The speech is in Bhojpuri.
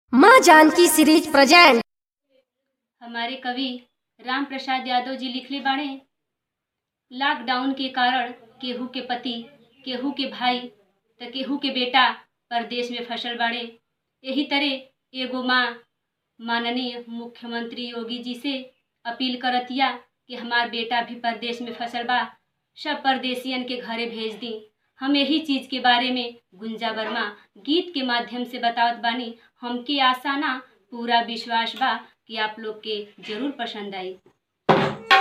माँ जानकी सीरीज प्रेजेंट हमारे कवि राम प्रसाद यादव जी लिखले बाड़े लॉकडाउन के कारण केहू के पति केहू के भाई त केहू के बेटा परदेश में फंसल बाड़े यही तरह एगो माँ माननीय मुख्यमंत्री योगी जी से अपील करतिया कि हमार बेटा भी परदेश में फंसल बा सब परदेसियन के घरे भेज दी हम यही चीज के बारे में गुंजा वर्मा गीत के माध्यम से बतावत बानी हमके आशा ना पूरा विश्वास बा कि आप लोग के जरूर पसंद आई